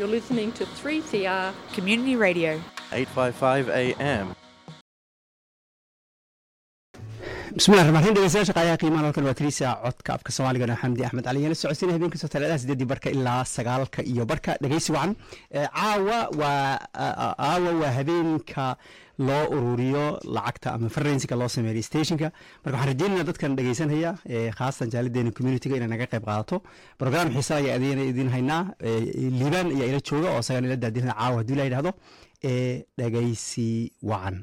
You're listening to 3CR Community Radio. 855 AM. bismillahi raxmaan raxiim dhegeystayaasha qaayaha qiimaha halkan waa tiriisa codka afka soomaaliga xamdi axmed cali yana socodsiina habeen kastoo talaadaha sideedii barka ilaa sagaalka iyo barka dhegeysi wacan caawa waa caawa waa habeenka loo ururiyo lacagta ama farensiga loo sameeyo stationka marka waxaan rajeynayna dadkan dhegeysanaya khaasatan jaalideena communityga inay naga qayb qaadato program xiisa ayaa adeena idin haynaa liibaan ayaa ila jooga oo isagan ila daadinaya caawa haddii la yidhahdo ee dhegeysi wacan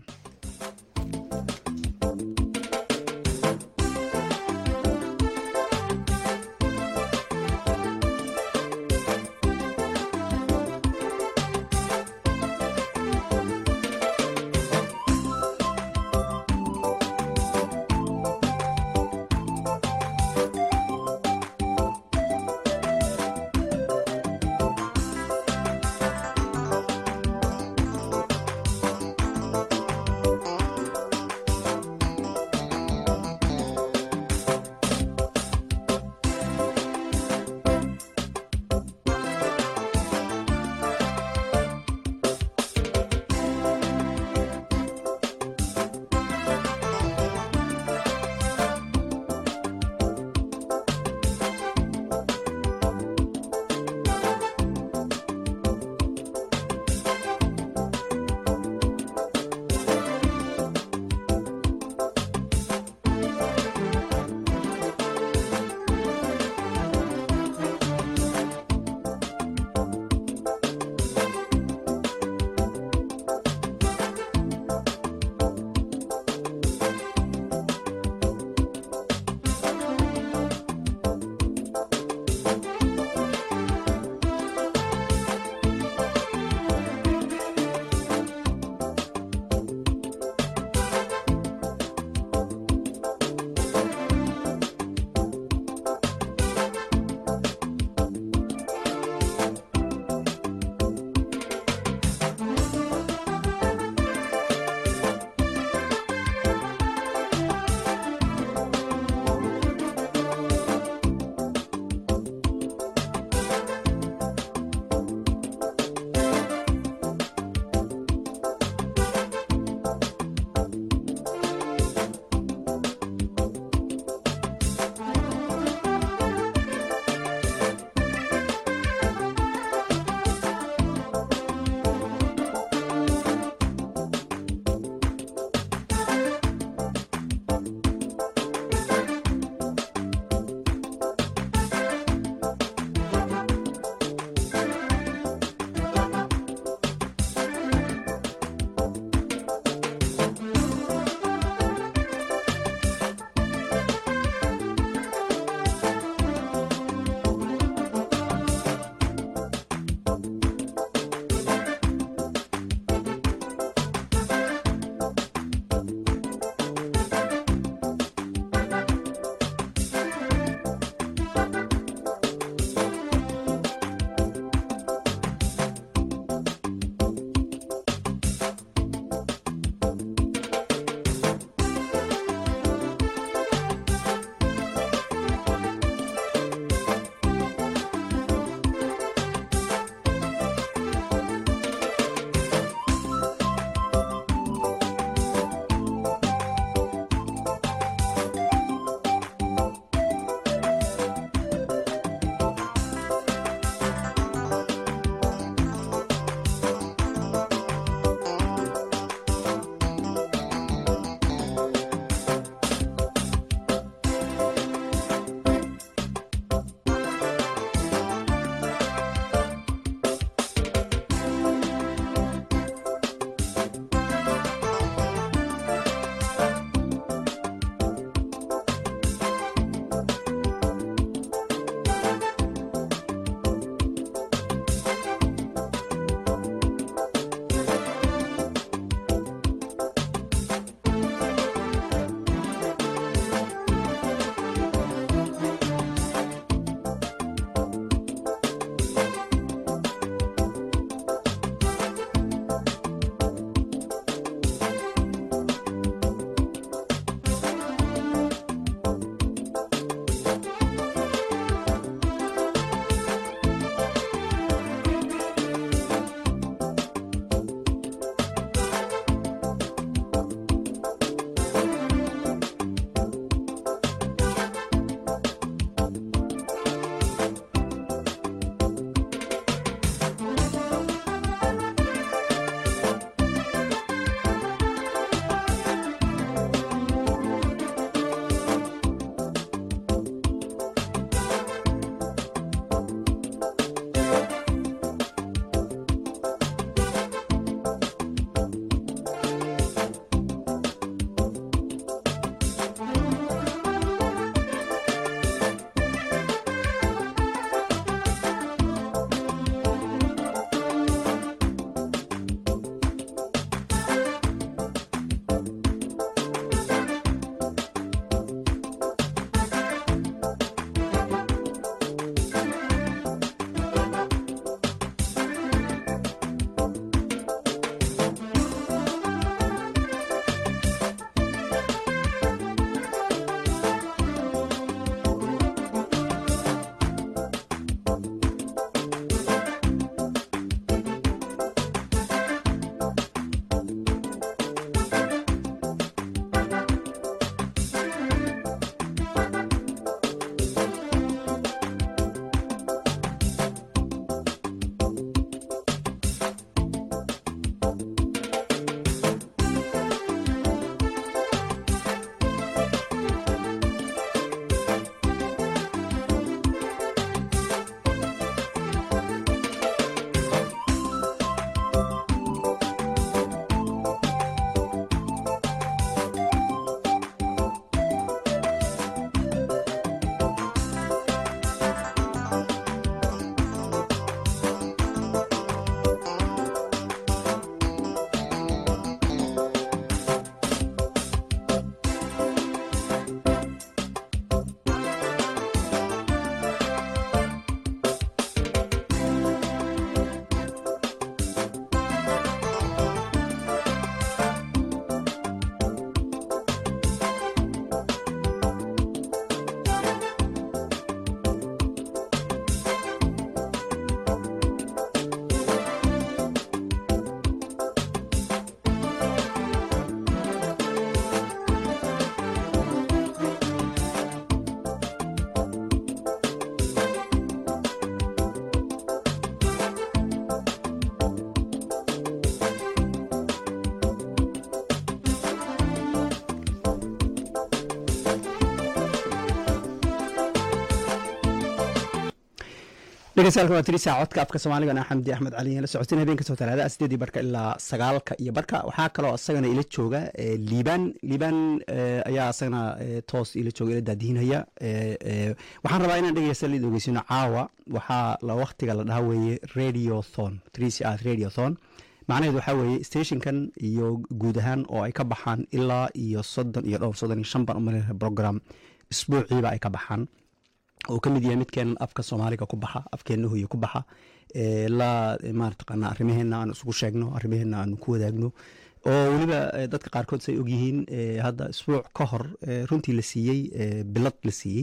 dhegeystayaal waa tiri saaca codka afka soomaaliga ana xamdi axmed cali la socotin habeen kastoo talaada sideedii barka ilaa sagaalka iyo barka waxaa kaloo isagana ila jooga liibaan liibaan ayaa isagana toos ila jooga ila daadihinaya waxaan rabaa inaan dhegeysta lid ogeysino caawa waxaa la waktiga la dhaha weeye radiothon three c r radiothon macnaheed waxaa weeye stationkan iyo guud ahaan oo ay ka baxaan ilaa iyo soddon iyo dhowr soddon iyo shan ban umalina program isbuuciiba ay ka baxaan oo ka mid yahay midkeen afka soomaaliga ku baxa afkeenna hoye ku baxa la marataqaana arrimaheena aan isugu sheegno arrimaheena aan ku wadaagno oo weliba dadka qaarkood say ogyihiin hadda isbuuc ka hor runtii la siiyey bilad la siiyey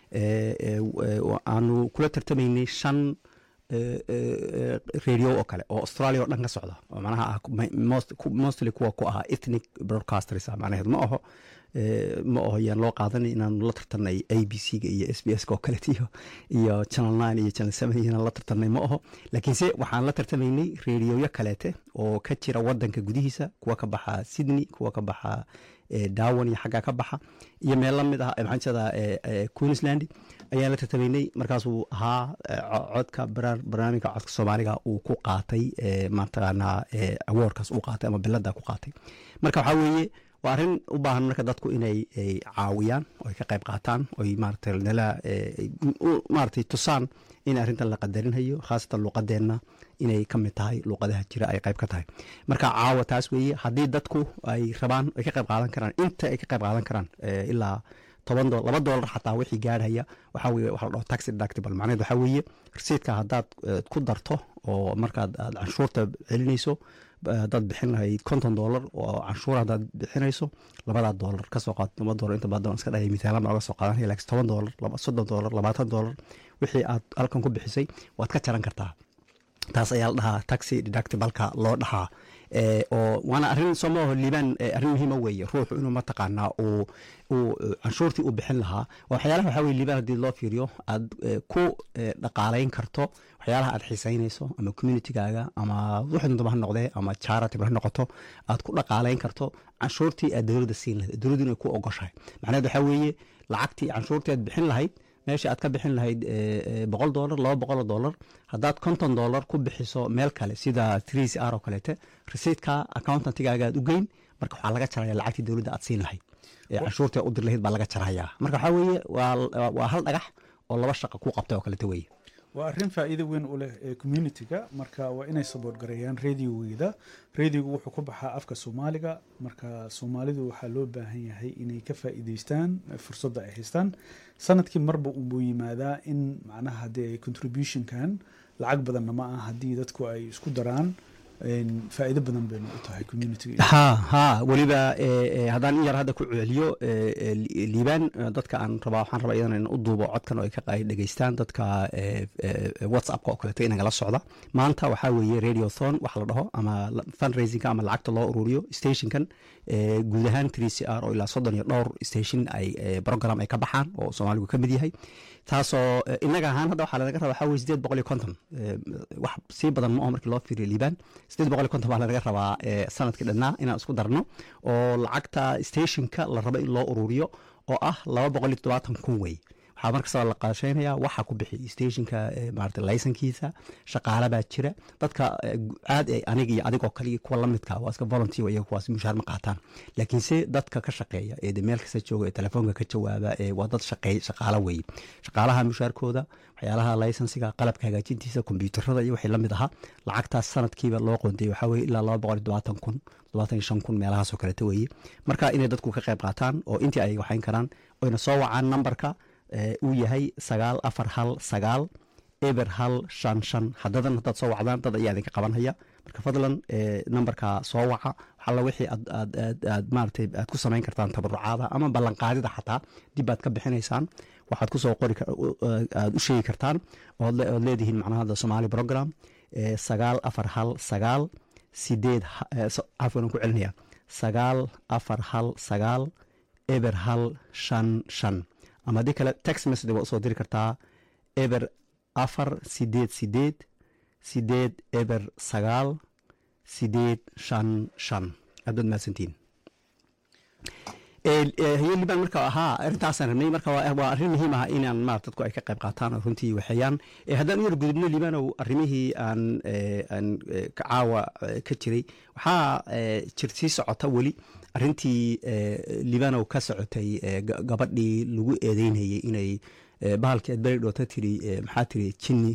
aanu kula tartamaynay shan radio oo kale oo australia oo dhan ka socda oo manaha ah mostly kuwa ku ahaa ethnic broadcasters macnaheed ma aho ma aho yaan loo qaadanay inaanu la tartanay a b c ga iyo s b s ka oo kaleet iyo iyo channel nine iyo channel seven inaan la tartanay ma aho laakiinse waxaan la tartamaynay radioyo kaleete oo ka jira wadanka gudihiisa kuwa ka baxa sydney kuwa ka baxa dawan iyo xaggaa ka baxa iyo meel lamid ah maxaan jeedaa queensland ayaan la tartamaynay markaasuu ahaa codka barnaamijka codka soomaaliga uu ku qaatay mataqaanaa awoorkaas uu qaatay ama bilada ku qaatay marka waxaa weeye waa arrin u baahan marka dadku inay caawiyaan oo ay ka qayb qaataan oy maarata nala maaratay tusaan in arrintan la qadarinhayo khaasatan luuqadeenna inay ka mid tahay luuqadaha jira ay qayb ka tahay marka caawa taas weeye haddii dadku ay rabaan ay ka qayb qaadan karaan inta ay ka qayb qaadan karaan ilaa toban dolar laba doolar xataa wixii gaarhaya waxaa weye waxa la dhaho taxi deductible macnaheed waxaa weeye rasiidka haddaad ku darto oo markaad aad canshuurta celinayso haddaad bixin lahayd konton doolar oo canshuur haddaad bixinayso labadaa doolar kasoo qaad laba doolar inta badan iska dhaya mitaalan baa laga soo qaadanaya laakiin toban doolar soddon doolar labaatan doolar wixii aad halkan ku bixisay waad ka jaran kartaa taas ayaa la dhahaa taxi deductibalka loo dhahaa oo waana arrin soomaaho liibaan arrin muhiima weeye ruuxu inuu mataqaanaa uu uu canshuurtii u bixin lahaa waxyaalaha waxaa weye liibaan haddii loo fiiriyo aad ku dhaqaalayn karto waxyaalaha aad xiisaynayso ama communitygaaga ama wuxuu daba ha noqdee ama charity ha noqoto aad ku dhaqaalayn karto canshuurtii aad dowladda siin lahayd dowladdu inay ku ogoshahay macnaheed waxaa weeye lacagtii canshuurtii aad bixin lahayd meesha aad ka bixin lahayd boqol dolar laba boqoloo dolar haddaad konton dolar ku bixiso meel kale sida three c r oo kaleete rasiidka accountantigaaga aad u geyn marka waxaa laga jaraya lacagtii dowladda aad siin lahayd canshuurtii u dir lahayd baa laga jarayaa marka waxaa weeye waa hal dhagax oo laba shaqa ku qabtay oo kaleete weeye waa arrin faa'iido weyn u leh ee communitiga marka waa inay saboort gareeyaan radiogeeda radiogu wuxuu ku baxaa afka soomaaliga marka soomaalidu waxaa loo baahan yahay inay ka faa'iideystaan fursadda ay haystaan sanadkii marba unbuu yimaadaa in macnaha haddii ay contributionkan lacag badanna ma ah haddii dadku ay isku daraan faa'iido badan baynu u tahay communitiga ha ha weliba haddaan in yar hadda ku celiyo liibaan dadka aan rabaa waxaan rabaa iyadana in u duubo codkan oo ay ka dhegeystaan dadka whatsappka oo kaleeto inagala socda maanta waxaa weeye radiothon waxa la dhaho ama fundraisingka ama lacagta loo ururiyo stationkan guud ahaan three c r oo ilaa soddon iyo dhowr station ay program ay ka baxaan oo soomaaligu ka mid yahay taasoo inaga ahaan hadda waxaa lanaga raba waxaa weye sideed boqol iyo konton wax sii badan ma aho markii loo fiiriyo liibaan sideed boqol iyo konton baa lanaga rabaa sanadkii dhannaa inaan isku darno oo lacagta stationka la rabo in loo ururiyo oo ah laba boqol iyo toddobaatan kun wey waxaa markastaba la qaasheynaya waxa ku bixi stationka maarata laysankiisa shaqaala baa jira dadka aad aniga iyo adigoo kale kuwa lamidka waa iska volunteer iyaga kuwaas mushaar ma qaataan laakiinse dadka ka shaqeeya ee meel kasta jooga ee telefoonka ka jawaaba ee waa dad shaqeey shaqaala weeye shaqaalaha mushaarkooda waxyaalaha laysansiga qalabka hagaajintiisa kombyuutarada iyo wixii lamid ahaa lacagtaas sanadkiiba loo qontay waxaa weye ilaa laba boqol iyo todobaatan kun todobaatan iyo shan kun meelahaasoo kaleeta weeye marka inay dadku ka qayb qaataan oo intii ay waxayn karaan oyna soo wacaan nambarka uu yahay sagaal afar hal sagaal eber hal shan shan haddadan haddaad soo wacdaan dad ayaa idinka qabanhaya marka fadlan nambarka soo waca waxalla wixii aad maaratay aad ku samayn kartaan tabarucaada ama ballanqaadida xataa dib aad ka bixinaysaan waxaad kusoo qori aad u sheegi kartaan ood leedihiin macnaha hadda somaali program sagaal afar hal sagaal sideed cafwan ku celinaya sagaal afar hal sagaal eber hal shan shan ama haddii kale text message waa usoo diri kartaa eber afar sideed sideed sideed eber sagaal sideed shan shan aad baad mahadsantiin Ee, ee, haye liban marka ahaa arrintaasaan rabnay marka waa waa arrin muhiim ah inaan maarata dadku ay ka qayb qaataan oo runtii waxeeyaan Ee, haddaan u yar gudubno libanow arrimihii aan ee, aan ee, ka caawa ee, ka jiray waxaa ee, jir sii socota weli arrintii ee, libanow ka socotay ee, ga- gabadhii lagu eedeynayay inay ee, bahalkii aad beri dhoota tiri ee, maxaa tiri jinni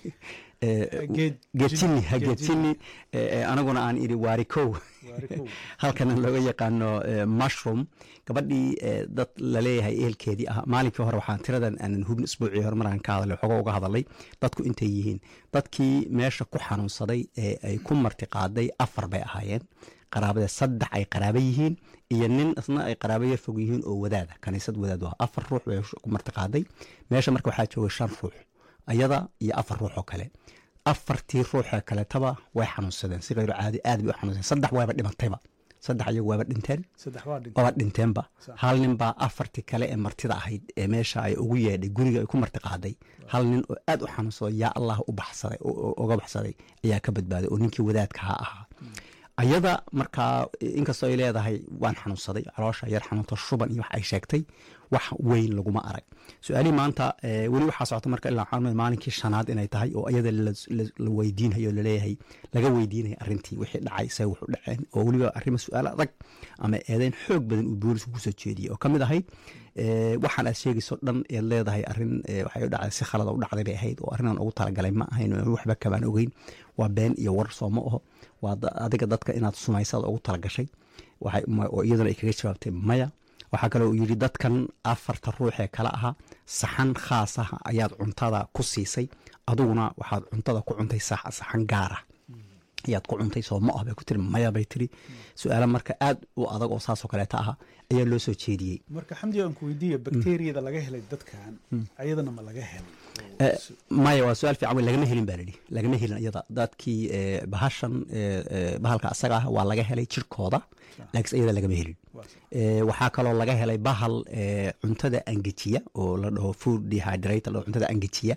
ee, Geed- geed jinni ha geed geed jinni. jinni ee, ee, anaguna aan idhi waarikow Waarikow. halkana looga yaqaano eh, mushroom gabadhii eh, dad laleeyahay ehelkeedii ah maalinkii hore waxaan tiradan aanan hubin isbuucii hore maraan ka hadalay waxooga uga hadalay dadku intay yihiin dadkii meesha ku xanuunsaday ee ay ku martiqaaday afar bay ahaayeen qaraabada saddex ay qaraabo yihiin iyo nin isna ay qaraabo yar fog yihiin oo wadaada kaniisad wadaad ah afar ruux bay ku martiqaaday meesha marka waxaa jooga shan ruux ayada iyo afar ruux oo kale afartii ruuxee kaletaba way xanuunsadeen si kayro caadi aad bay u xanuunsadeen saddex waaba dhimatayba saddex ayagu waaba dhinteen saddex waa dhintay waaba dhinteenba Sax. hal nin baa afartii kale ee martida ahayd ee meesha ay ugu yeedhay guriga ay ku marti qaaday hal nin oo aad u xanuunsado yaa allah u baxsaday o- o- uga baxsaday ayaa ka badbaaday oo ninkii wadaadkaha ahaa ayada markaa inkastoo ay leedahay waan xanuunsaday caloosha yar xanuunta shuban iyo wax ay sheegtay wax weyn laguma arag su-aalihii maanta eh, weli waxaa socota marka ilaa waxaan umaleyn maalinkii shanaad inay tahay oo iyada la- la- la weydiinhayo o laleeyahay laga weydiinaya arrintii wixii dhacay se wuxu dhaceen oo weliba arrimo su-aal adag ama eedeyn xoog badan uu boolisku kusoo jeediyey oo ka mid ahayd eh, waxaan aad sheegayso dhan eed leedahay arrin eh, waxay u dhacday si khalada u dhacday bay ahayd oo arrinaan ugu talagalay ma ahayn oo waxba kamaan ogeyn waa been iyo war soo ma aho waa da- adiga dadka inaad sumaysada ugu talagashay waxay ma- oo iyaduna ay kaga jawaabtay maya waxaa kale uu yidhi dadkan afarta ruux ee kale ahaa saxan khaas ah ayaad cuntada ku siisay adiguna waxaad cuntada ku cuntay sax- saxan gaar ah ayaad ku cuntay soo ma ah bay ku tiri maya bay tiri su-aalo marka aad u adag oo saasoo kaleeta aha ayaa loo soo jeediyey marka xamdi aan ku weydiiya bakteeriyada laga helay dadkan ayadana ma laga helay Eh, maya waa su-aal fiican wey lagama helin baa lidhi lagama helin iyada dadkii eh, bahashan eh, eh, bahalka asaga ah waa laga helay jirkooda laakiin iyada lagama helin Waa sax. Eh, waxaa kaloo laga helay bahal eh, cuntada angejiya oo la dhaho food dehydrate la dhaho cuntada angejiya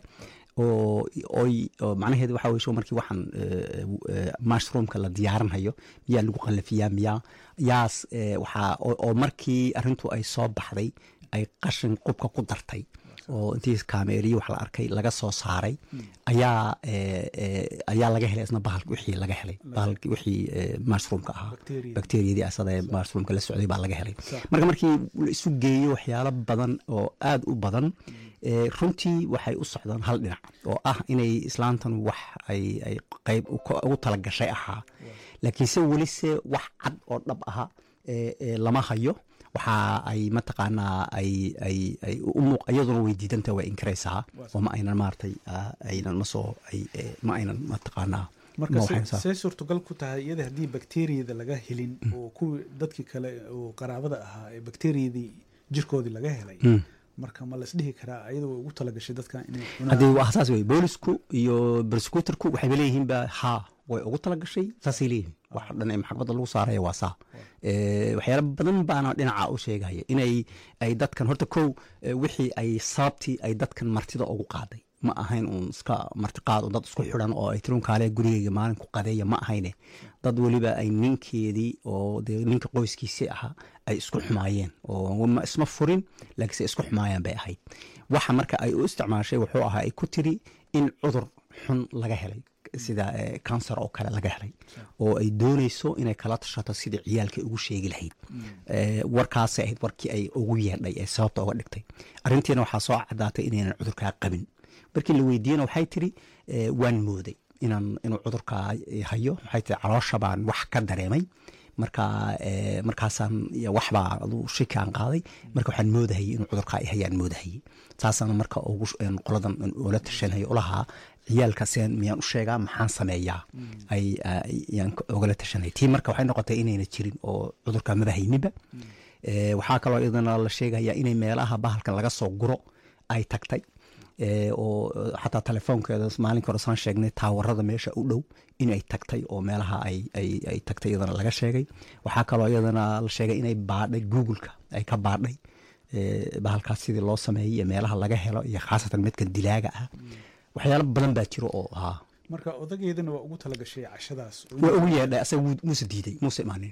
oo oy oo macnaheedu waxaa weye sho markii waxaan eh, eh, mushroomka la diyaarinhayo miyaa lagu qallafiyaa miyaa yaas eh, waxaa oo oo markii arrintu ay soo baxday ay qashin qubka ku dartay oo intii kaameeriyo wax la arkay laga soo saaray ayaa eh, eh, ayaa laga helay isna bahalki wixii laga helay bahalki wixii eh, mushroomka ahaa Bacteria. bakteriyadii asada ee mushroomka la socday baa laga helay Sax. marka markii la isu geeyo waxyaalo badan oo aad u badan eh, runtii waxay u socdaan hal dhinac oo ah inay islaantan wax ay ay qayb u- ka- ugu talagashay ahaa laakiinse weli se wax cad oo dhab aha eh, eh, lama hayo waxa ay mataqaanaa ay ay ay u muuq iyaduna way diidanta way inkaraysaa oo ma aynan maaragtay ah, aynan ma soo ay eh, ma aynan mataqaanaa marka ma se- waxaysaa. see suurtagal ku tahay iyada haddii bakteriyada laga helin oo kuwii dadkii kale oo qaraabada ahaa ee bakteriyadii jirkoodii laga helay marka ma laisdhihi karaa ayada way ugu talagashay dadkan inay cunaan haddii waa saas wey boolisku iyo broscutorku waxayba leeyihiin ba haa way ugu talagashay saasay leeyihiin wax dhan ee maxkamadda lagu saaraya waa saa Eh, waxyaalo badan baana dhinaca u sheegaya inay ay dadkan horta kow eh, wixii ay sababtii ay dadkan martida ugu qaaday ma ahayn uun iska martiqaad oo dad isku xidhan oo ay tirun kaale gurigeyga maalin ku qadeeya ma ahayne dad weliba ay ninkeedii oo dee ninka qoyskiisii ahaa ay isku xumaayeen oo ma isma furin laakiinse isku xumaayaan bay ahayd waxa marka ay u isticmaashay wuxuu ahaa ay ku tiri in cudur xun laga helay sida eh, cancer oo kale laga helay oo ay doonayso inay kala tashato sidii ciyaalka ugu sheegi lahayd Eh, warkaasay ahayd warkii ay ugu yeedhay ee sababta uga dhigtay arrintiina waxaa soo cadaatay inaynan cudurkaa qabin markii la weydiiyena waxay tiri eh, waan mooday inaan inuu cudurkaa hayo waxay tiri caloosha baan wax ka dareemay marka eh, markaasaan iyo waxbaa adu shiki aan qaaday marka waxaan moodahayay inuu cudurkaa i hayaan moodahayay saasana marka ugu sh- een qoladan een ula tashanaya ulahaa ciyaalka seen miyaan u sheegaa maxaan sameeyaa ay ay- yaan ka- ugala tashanaya tii marka waxay noqotay inayna jirin oo cudurkaa maba hayninba Eh, waxaa kaloo iyadana la sheegaya inay meelaha bahalkan laga soo guro ay tagtay Eh, oo eh, xataa telefoonkeeda maalinka hore saan sheegnay taawarada meesha u dhow inay tagtay oo meelaha ay ay ay tagtay iyadana laga sheegay waxaa kaloo iyadana la sheegay inay baadhay googleka ay ka baadhay eh, bahalkaas sidii loo sameeyey iyo meelaha laga helo iyo khaasatan midkan dilaaga ah waxyaalo badan baa jiro oo ahaa marka odageedana waa ugu talagashay cashadaas oo waa ugu yeedhay asaga wuu- muuse diiday muuse imaanin Ah,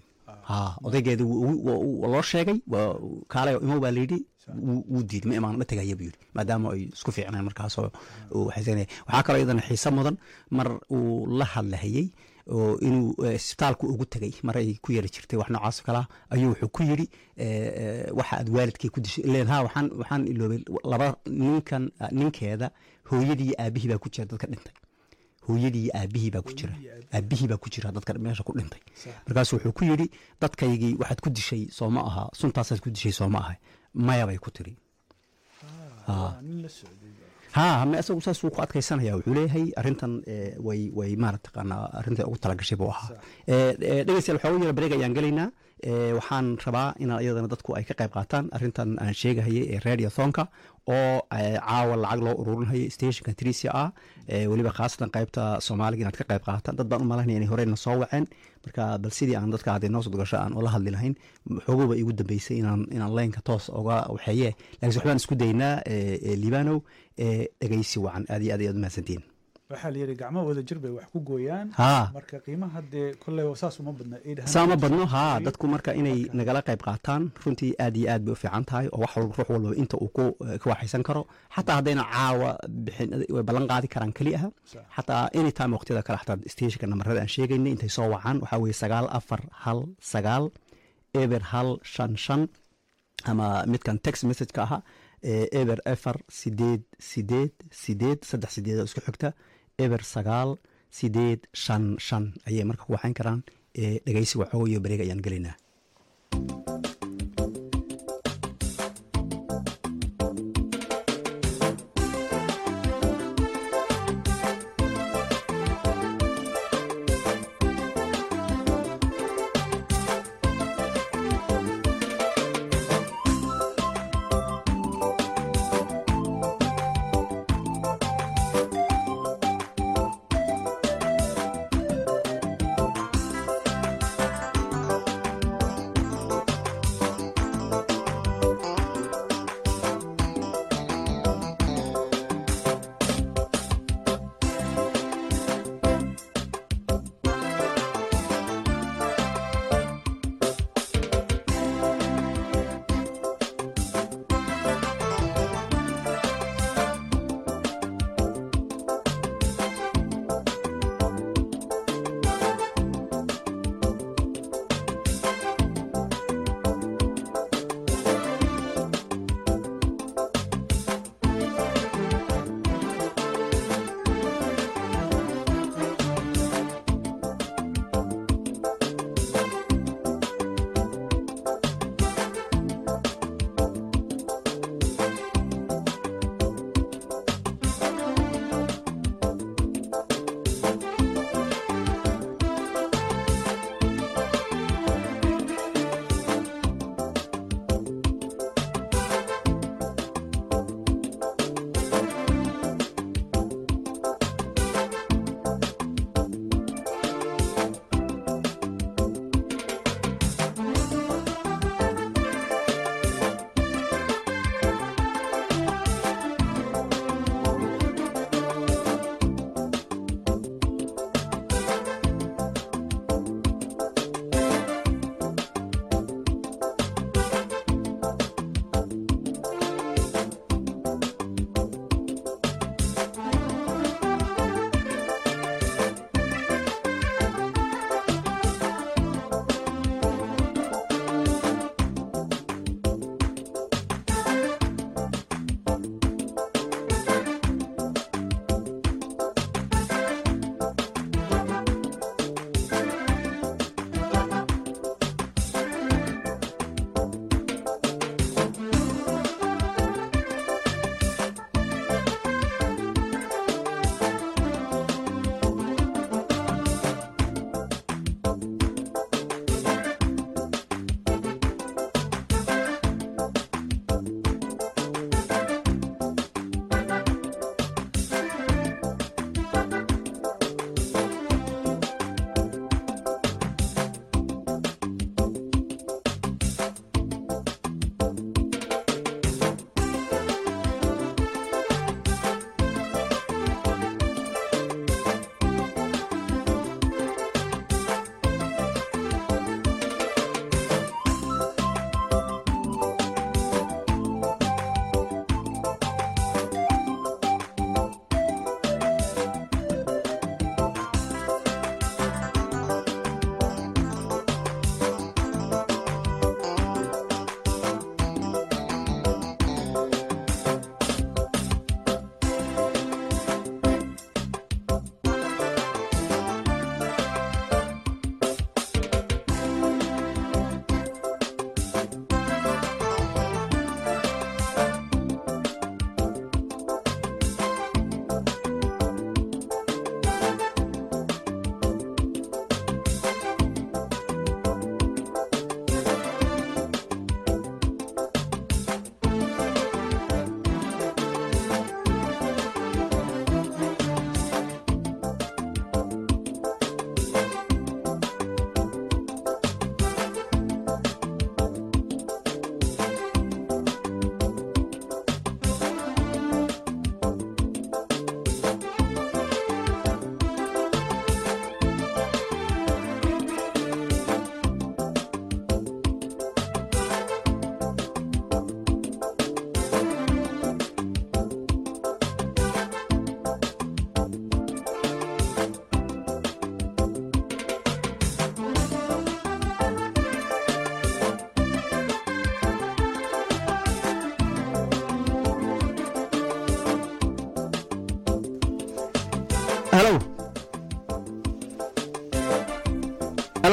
ha odaygeeda wuu- wuu- wuu- waa loo sheegay waa kaalay imo baa layidhi wuu wuu diiday ma imaan ma tegaya buu yidhi maadaama ay isku fiicneen markaasoo uu xasanaya waxaa kaloo iyadana xiise mudan mar uu la hadlahayey oo inuu eh, isbitaalku ugu tegay mar ay ku yari jirtay wax noocaas oo kalea ayuu wuxuu ku yidhi eh, eh, waxa aad waalidkay ku dishay ileen ha waxaan waxaan iloobay laba ninkan ninkeeda hooyadii iyo aabihii baa ku jira dadka dhintay hooyadii iyo aabihii baa ku jira aabihii baa ku jira dadka meesha ku dhintay markaasu wuxuu ku yidhi dadkaygii waxaad ku dishay soo ma aha suntaasaad ku dishay soo ma aha maya bay ku tiri waa nin la socday ha ma isagu saasuu ku adkaysanaya wuxuu leeyahay arrintan eh, way way maarataqaanaa arrinta ugu talagashay buu ahaa Eh, eh, dhegeystayaal waxooga yara bareeg ayaan gelaynaa Eh, waxaan rabaa inaan iyadana dadku ay ka qayb qaataan arrintan aan sheegahayay ee radio thonka oo eh, caawa lacag loo ururinhayo stationka trisia ah eh, weliba khaasatan qaybta soomaaliga inaad ka qayb qaataan dad baan u malaynaya inay horeyna soo waceen marka bal sidii aan dadka hadday noo soo gasho aan ula hadli lahayn xoogoba igu dambeysay inaan inaan leynka toos uga waxeeye laakiin waxbaan isku daynaa eh, eh, libanow eh, dhegeysi wacan aad iyo aad ayaad umahadsantihiin waxaa la yidhi gacmo wada jir bay wax ku gooyaan ha marka qiimaha dee kolley saas uma badna saama badno ha dadku marka inay nagala qayb qaataan runtii aad iyo aad bay u fiican tahay oo wax walba ruux walba inta uu ku ka waxaysan karo xataa haddayna caawa bixin way ballan qaadi karaan keli aha xataa anytime waqtiyada kale xataa stationka namarada aan sheegaynay intay soo wacaan waxaa weeye sagaal afar hal sagaal eber hal shan shan ama midkan text messageka ahaa ee eber efar sideed sideed sideed saddex sideed oo isku xigta eber sagaal sideed shan shan ayay marka ku waxayn karaan ee dhegeysi waxooga iyo bareeg ayaan gelaynaa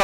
halo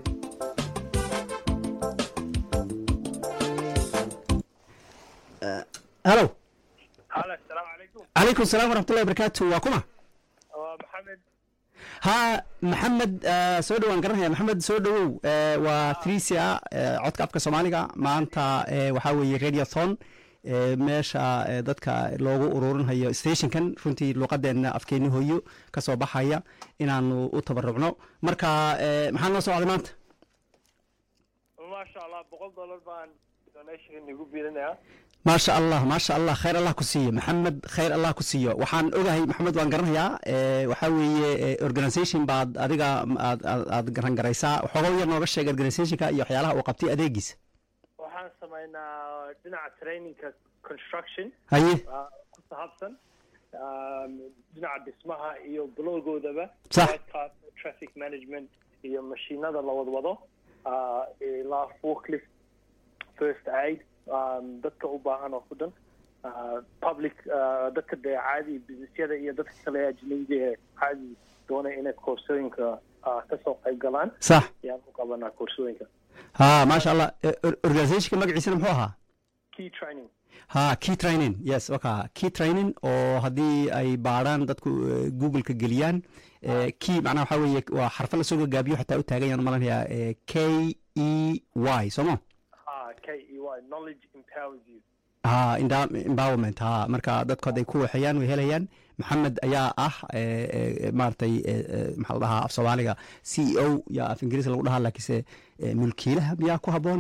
Eh, halo halo asalaamu calaykum calaykum salaam waraxmatullahi wabarakaatu waa kuma waa maxamed ha maxamed eh, soo dhowaan garanaya maxamed soo dhowow eh, waa trisia eh, codka afka soomaaliga maanta eh, waxaa weeye radiothon eh, meesha eh, dadka loogu ururinhayo stationkan runtii luuqadeena afkeeni hooyo ka soo baxaya inaanu u tabarucno marka eh, maxaa noo soo wacday maanta maasha allah boqol dollar baan donation igu biilinaya maasha allah maasha allah khayr allah ku siiyo maxamed khayr allah ku siiyo waxaan ogahay maxamed waan garanayaa eh, waxaa weeye eh, organisation baad adiga aad aad- aad garan garaysaa waxooga yar nooga sheeg organizationka iyo waxyaalaha uu qabtay adeegiisa waxaan samaynaa dhinaca trainingka construction haye ah, ku saabsan um, dhinaca dhismaha iyo blogoodaba Sax. Whitecast, traffic management iyo mashiinada la wadwado ah, ilaa forklift first aid um, dadka u baahan oo ku dhan ah, public ah, dadka dee caadi businessyada iyo dadka kale ajnabiga ee caadi doonaya inay koorsooyinka ah, kasoo qayb galaan sax yaan u qabanaa koorsooyinka ha maasha allah Eh, or- organizationka magaciisana muxuu ahaa key training ha key training yes waka key training oo haddii ay baadhaan dadku eh, google-ka geliyaan eh, key macnaha waxaa weeye waa xarfo lasoo gagaabiyo xataa u taagan yaan malanayaa eh, k e y sooma ah k e y knowledge empowers you ha enda- empowerment ha marka dadku hadday ku waxeeyaan way helayaan maxamed ayaa ah eh, eh, maaragtay eh, eh, maxaa la dhahaa af soomaaliga c e o yaa af ingiriis lagu dhahaa laakiinse eh, mulkiilaha miyaa ku habboon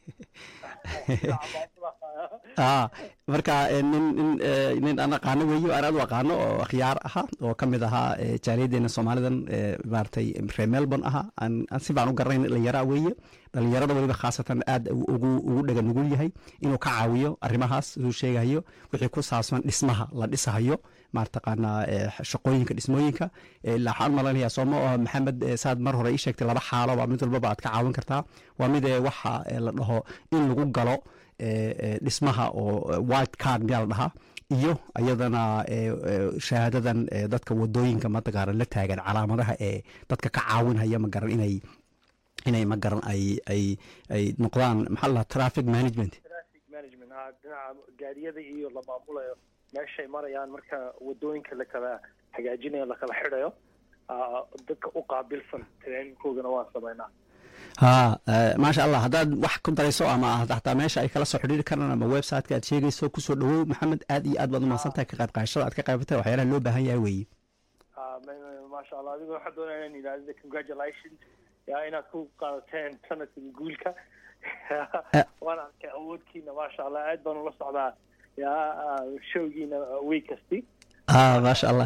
ah marka eh, nin nin eh, nin aan aqaano weeyo aan aad u aqaano oo khiyaar aha oo ka mid ahaa eh, jaaliyadeena soomaalidan eh, maaragtay reer melbourne aha aan aan si baan u garanayn dhalinyara weeye dhalinyarada weliba khaasatan aad ugu ugu dhega nugul yahay inuu ka caawiyo arrimahaas uu sheegayo wixii ku saabsan dhismaha la dhisahayo maartaqaanaa eh, shaqooyinka dhismooyinka eh, ilaa waxaan u malaynayaa sooma oo maxamed eh, saad mar hore ii sheegtay laba xaalo baa mid walbaba aad ka caawin kartaa waa mid eh, waxa eh, la dhaho in lagu galo eh, eh, dhismaha oo eh, white card miyaa la dhahaa iyo iyadana eh, eh, shahaadadan eh, dadka wadooyinka mataqaana la taagan calaamadaha ee dadka ka caawinhaya ma garan inay inay ma garan ay ay ay noqdaan maxaa la dhahaa traffic management traffic management ah dhinaca gaariyada iyo la maamulayo meeshay marayaan marka wadooyinka la kala hagaajinayo la kala xidhayo ah, dadka u qaabilsan trainingkoogana waan samaynaa ha eh, maasha allah haddaad wax ku darayso ama aad xataa meesha ay kala soo xidhiiri karaan ama website-ka aad sheegayso kusoo dhawow maxamed aad iyo aad baad umahadsan tahay ka qayb qaadashada aad ka qaybatay waxyaalaha loo baahan yahay weeye Ah, ma- ma- maasha allah adigo waxaan doonaya inaan idhaahdo congratulations yaa inaad ku qaadateen sanadkan guulka waan arkay awoodkiina maasha allah aad baan ula socdaa yaa ah, showgiina week kasti ha maasha allah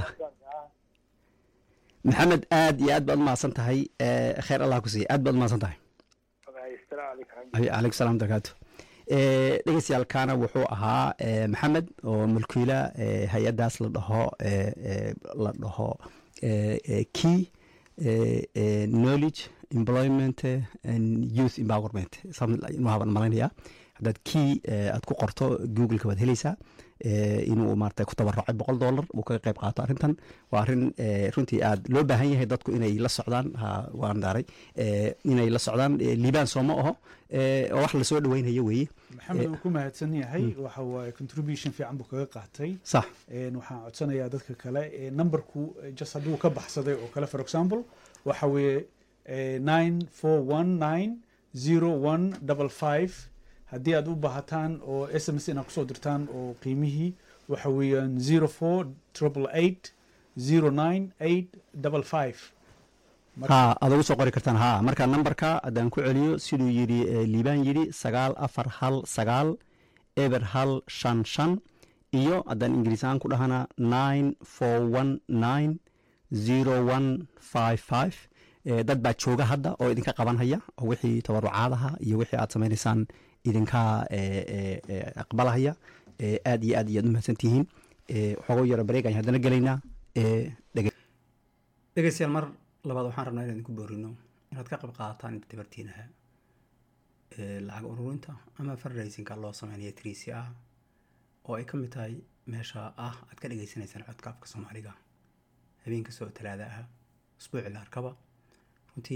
maxamed aad iyo aad baad umahadsan tahay eh, khayr allah ku siiya aad baad umahadsan tahay assalaamu calaykum Ay- calaykum salaam barakaatu Eh, dhegeystayaalkaana wuxuu ahaa eh, maxamed oo mulkiila eh, hay-addaas la dhaho eh, eh, la dhaho eh, eh, key eh, eh, knowledge employment eh, and youth empowerment something like- inuu haban malaynayaa haddaad key eh, aad ku qorto google-ka waad helaysaa eh, inuu maarata ku tabarucay boqol dollar uu kaga qayb qaato arrintan waa arrin eh, runtii aad loo baahan yahay dadku inay la socdaan ha waan daaray eh, inay la socdaan eh, liibaan sooma aho eh, oo wax lasoo dhaweynayo weeye maxamed wuu ku mahadsan yahay waxa waaye contribution fiican buu kaga qaatay sax Een, waxaan codsanayaa dadka kale ee numberku eh, just hadduu ka baxsaday oo kale for example waxa weeye nine four one nine zero one double five haddii aad u baahataan oo s m s inaad kusoo dirtaan oo qiimihii waxa weeyaan zero four triple eight zero nine eight double five ha aad ugu soo qori kartaan ha marka nambarka haddaan ku celiyo siduu yidhi eh, liibaan yidhi sagaal afar hal sagaal eber hal shan shan iyo haddaan ingiriis ahaan ku dhahana nine four one nine zero one five five Eh, dad baa jooga hadda oo idinka qabanhaya oo wixii tabarucaadaha iyo wixii aad samaynaysaan idinka eh, eh, eh, aqbalahaya Eh, aad iyo aad iyo aad u mahadsan tihiin Eh, waxooga yaro bareeg ayaan haddana gelaynaa Eh, dhege- dhegeystayaal mar labaad waxaan rabnaa inaan idinku boorino inaad ka qayb qaadataan inta tabartiinaha ee lacag ururinta ama fundraisingka loo sameynayo triisi ah oo ay ka mid tahay meesha ah aad ka dhegeysanaysaan codka afka soomaaliga habeen kasta oo talaada ah usbuuci la arkaba runtii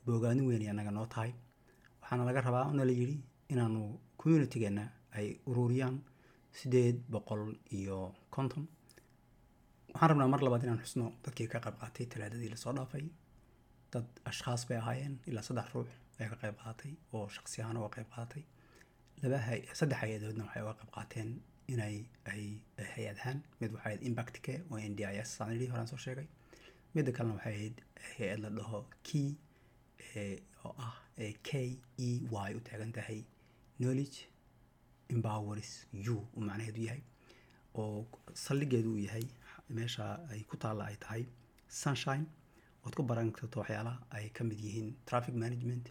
boogaanin weyn ay annaga noo tahay waxaana laga rabaa ona la yidhi inaanu communitygeenna ay ururiyaan sideed boqol iyo konton waxaan rabnaa mar labaad inaan xusno dadkii ka qayb qaatay talaadadii lasoo dhaafay dad ashkhaas bay ahaayeen ilaa saddex ruux ayaa ka qayb qaatay oo shaqsi ahaan uga qayb qaatay laba hay saddex hay-adoodna waxay uga qayb qaateen inay ay ay hay-ad ahaan mid waxay ahayd impact care oo n d i s aan idhi horaan soo sheegay midda kalena waxay ahayd hay-ad la dhaho key ee, oo ah ee k e y u taagan tahay knowledge empowers you uu macnaheedu yahay oo saldhigeedu uu yahay meesha ay ku taalla ay tahay sunshine ood ku baran karto waxyaalaha ay ka mid yihiin traffic management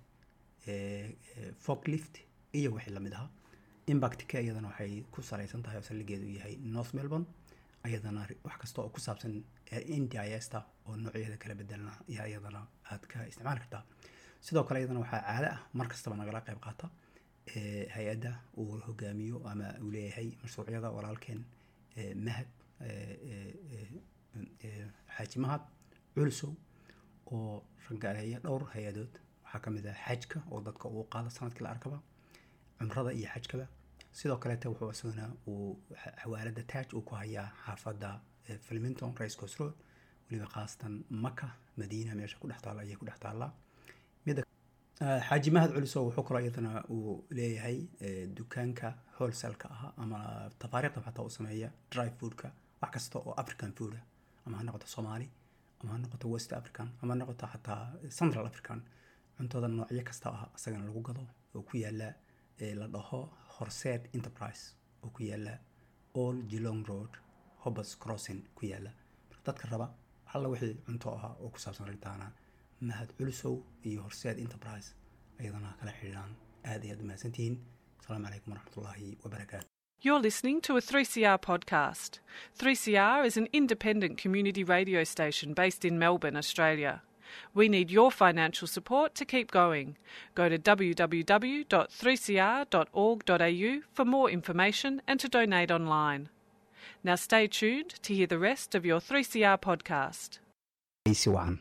forklift iyo wixii lamid ahaa impact ka iyadana waxay ku salaysan tahay oo saldhigeedu yahay north melbourne iyadana wax kasta oo ku saabsan n d i s ta oo noocyadeeda kala bedelna ayaa iyadana aad ka isticmaali kartaa sidoo kale iyadana waxaa caado ah mar kastaba nagala qayb qaata ee, hay-adda uu hogaamiyo ama uu leeyahay mashruucyada walaalkeen ee, mahad ee, ee, ee, ee, xaaji mahad culsow oo rangaleeya dhowr hay-adood waxaa ka mid ah xajka oo dadka uu qaado sanadkii la arkaba cumrada iyo xajkaba sidoo kaleete wuxuu isaguna uu xa- xawaalada taaj uu ku hayaa xaafadda eh, flemington race coast road weliba khaasatan maka madiina meesha ku dhex taalla ayay ku dhex taallaa midda Ah, xaaji mahad culiso wuxuu kaloo iyadana uu leeyahay eh, dukaanka wholesaleka ah ama tafaariiqda xataa uu sameeya dry foodka wax kasta oo african food ah ama ha noqoto soomaali ama ha noqoto west african ama ha noqoto xataa central african cuntada noocyo kasta ah isagana lagu gado oo ku yaala eh, la dhaho horseed enterprise oo ku yaala all geelong road hobos crossing ku yaala marka dadka raba alla wixii cunto ahaa oo ku saabsan arrintaana mahad culusow iyo horseed enterprise ayadana kala xidhiidhaan aad iyo aad u mahadsantihiin asalaamu calaykum waraxmatullaahi wabarakaatu You're listening to a 3CR podcast. 3CR is an independent community radio station based in Melbourne, Australia. We need your financial support to keep going. Go to www.3cr.org.au for more information and to donate online. Now stay tuned to hear the rest of your 3CR podcast. si wacan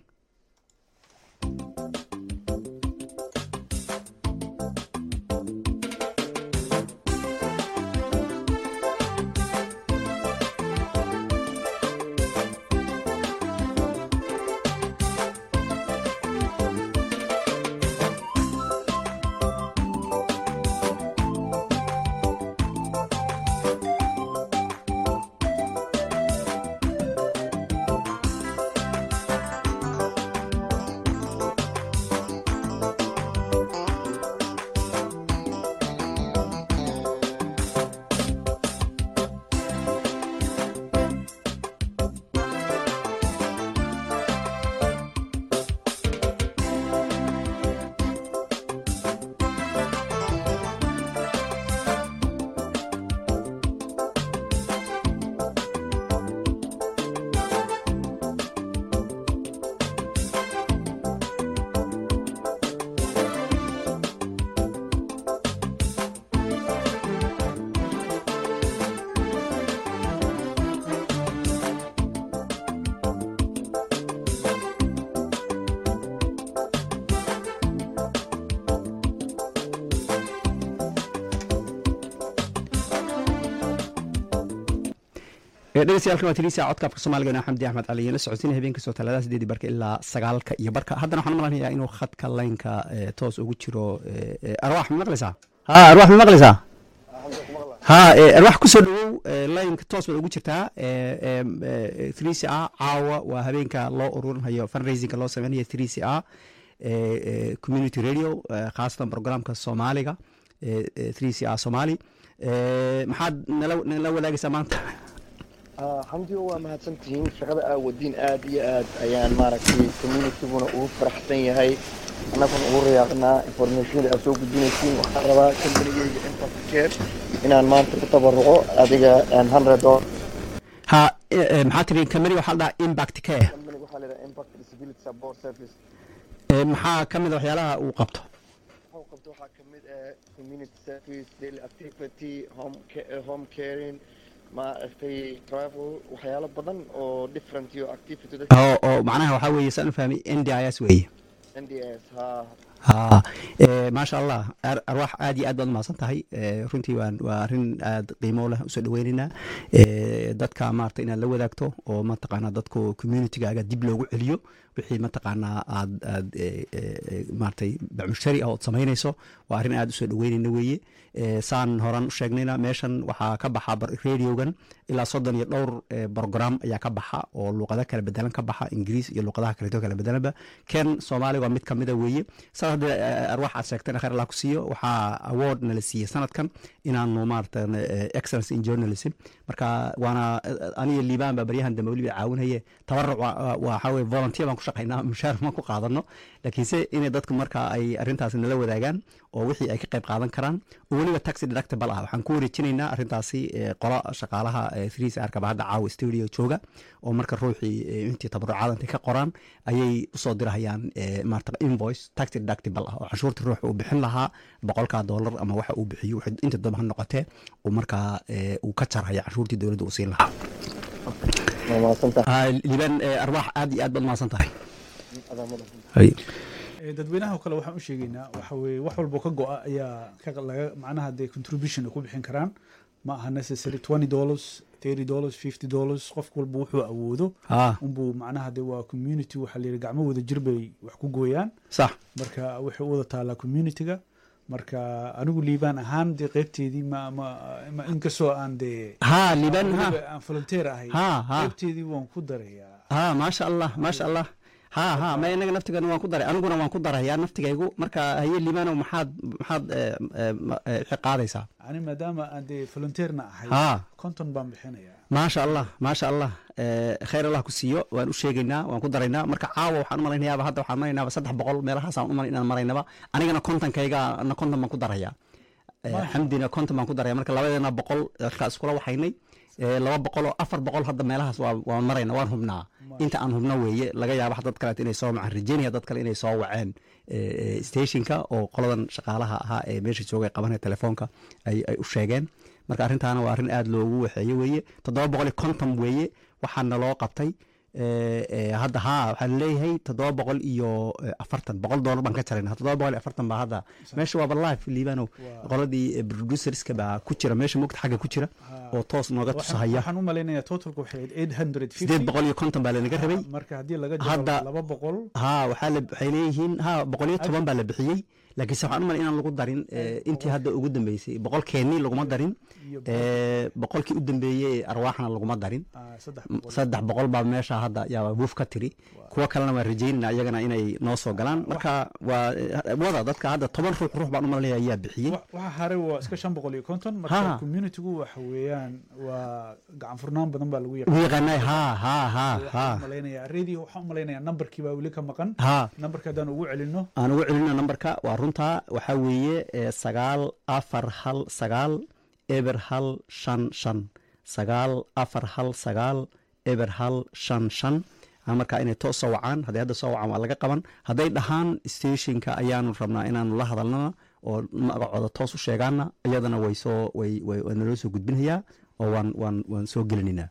dhegeystayaal waa tiriisa codka afka soomaaliga xamdi axmed cali la socodsiina habeen kastoo talaadada sideedii barka ilaa sagaalka iyo barka haddana waxaan malanayaa inuu khadka laynka eh, toos ugu jiro eh, eh, arwaax ma maqlaysaa ha arwaax ma maqlaysaa ha eh, arwaax kusoo dhawow eh, laynka toos bay ugu jirtaa three a caawa waa habeenka loo ururinhayo fundraisingka loo sameynayo three a community radio eh, khaasatan programka soomaaliga three a somali Eh, maxaad nala nala wadaagaysaa maanta xamdiyo waa mahadsantihiin shaqada aa wadiin aad iyo aad ayaan maaragtay communityguna ugu faraxsan yahay annaguna ugu rayaaqnaa informationada aad soo gudbinaysiin waxaan rabaa kambanigeyga impact care inaan maanta ku tabaruco adiga hundred dollar ha eh, eh, maxaa tiri kamani waxaa la dhahaa impact care companiga waxaa leedahay impact disability support service Eh, maxaa ka mid a waxyaalaha uu qabto wuxuu qabto waxaa ka mid ah community service daily activity home ca- eh, home caring maaragtay travel waxyaalo badan oo different iyo activity dadka oo oo macnaha waxaa weeye saan u fahmay n d i s weeye n d s ha ha eh, maasha allah ar- arwaax aad iyo aad baad umahadsan tahay Eh, runtii waan waa arrin aad qiimo leh usoo dhaweynaynaa Eh, dadka maarata inaad la wadaagto oo mataqaanaa dadku communitygaaga dib loogu celiyo wixii mataqaanaa aad aad eh, eh, maaratay bacmushari ah ood samaynayso waa arrin aad usoo dhaweynayna weeye Eh, saan horan u sheegnayna meeshan waxaa ka baxa bar- radiogan ilaa soddon iyo dhowr eh, program ayaa ka baxa oo luuqado kala bedelan ka baxa ingiriis iyo luuqadaha kaleeto kala bedelanba ken soomaaliga waa mid kamida weeye saas haddii eh, arwaax aad sheegtana khayr allah ku siiyo waxaa award nala siiyey sanadkan inaanu maarata eh, excellence in journalism marka waana eh, aniga liibaan baa baryahan dambe weliba caawinaye tabaruc waa- waa- waxaa weye volunteer baan ku shaqaynaa mushaar ma ku qaadano laakiinse inay dadku marka ay arrintaasi nala wadaagaan oo wixii ay ka qayb qaadan karaan oo weliba taxi deductible ah waxaan ku wareejinaynaa arrintaasi eh, qola shaqaalaha threes arkaba hadda caawa studio jooga oo marka ruuxii eh, intii tabarucaada intay ka qoraan ayay usoo dirahayaan eh, maarata invoice taxi deductible ah oo canshuurta ruuxa uu bixin lahaa boqolka dollar ama waxa uu bixiyo wixii inta doba ha noqotee uu markaa eh, uu ka jarhaya canshuurtii dowladda uu siin lahaa waa mahadsantahay Ah, liibaan eh, arwaax aad iyo aad baad mahadsan tahay adaa madax Hay. Eh, dadweynaha oo kale waxaan u sheegaynaa waxa weye wax walbo ka go-a ayaa ka laga macnaha dee contribution ay ku bixin karaan ma aha necessary twenty dollars thirty dollars fifty dollars qof walba wuxuu awoodo Ah, unbuu macnaha dee waa community waxaa la yidhi gacmo wada jir bay wax ku gooyaan sax marka waxay u wada taalaa communityga marka anigu liibaan ahaan dee qeybteedii ma ma ma inkastoo aan dee ha liibaan ha weliba aan volunteer ahay ha ha qeybteedii waan ku darayaa ha maasha allah maasha allah ha ha ma inaga naftigana waan ku daray aniguna waan ku darayaa naftigaygu marka haye liibanow maxaad maxaad eh, eh, ma- eh, wixii qaadaysaa ani maadaama aan dee volunteerna ahay ha konton baan bixinayaa maasha allah maasha allah Eh, khayr allah ku siiyo waan u sheegaynaa waan ku daraynaa marka caawa waxaan u malaynayaaba hadda waxaan maraynaaba saddex boqol meelahaasaan u malay inaan maraynaba anigana kontonkayga na konton baan ku darayaa Eh, Maasha. xamdina konton baan ku daraya marka labadeena boqol markaa iskula waxaynay Eh, laba boqol oo afar boqol hadda meelahaas waa waan marayna waan hubnaa inta aan hubno weeye laga yaaba dad kaleet inay soo macaan rajeynaya dad kale inay soo waceen eh, eh, stationka oo qoladan shaqaalaha ahaa ee meesha jooga ee qabanaya telefoonka ay ay u sheegeen marka arrintaana waa arrin aada loogu waxeeye weeye toddoba boqol iyo konton weeye waxaana loo qabtay Eh, eh, hadda ha waxaan leeyahay toddoba boqol iyo eh, afartan boqol doolar baan ka jarayna toddoba boqol iyo afartan baa hadda meesha waaba live liibanow Waa- qoladii eh, producerska baa ku jira meesha mugta xagga ku jira oo toos nooga Waxaan- tusahaya waxaan u malaynayaa totalka waxay ahayd eight hundred sideed boqol iyo konton baa lanaga rabay marka haddii laga jaro Hadda- laba boqol ha waxaa la- waxay leeyihiin ha boqol iyo toban baa la bixiyey laakiinse waxaan u malay inaan lagu darin eh, intii hadda ugu dambeysay boqol keeni laguma darin iyo eh, boqolkii u dambeeyey ee arwaaxna laguma darin ah, saddex M- boqol saddex boqol baa meesha hadda yaaba buuf ka tiri kuwa kalena waan rajeynayna iyagana inay noo soo galaan marka waa eh, wada dadka hadda toban ruux ruux baan u malanaya ayaa bixiyey Wa- waxa haray waa iska shan boqol iyo konton Ha. marka communitygu waxa weeyaan waa gacan furnaan badan baa lagu ugu yaqaanay ha ha ha ha malaynayaa radio waxaan u malaynayaa nambarkii baa weli ka maqan ha nambarka haddaan ugu celino aan ugu celino nambarka waa runtaa waxaa weeye eh, sagaal afar hal sagaal eber hal shan shan sagaal afar hal sagaal eber hal shan shan Ah, marka inay toos soo wacaan hadday hadda soo wacaan waa laga qaban hadday dhahaan stationka ayaanu rabnaa inaanu la hadalnana oo magacooda toos u sheegaana iyadana way soo way way waa naloo soo gudbinayaa oo waan waan waan soo gelinaynaa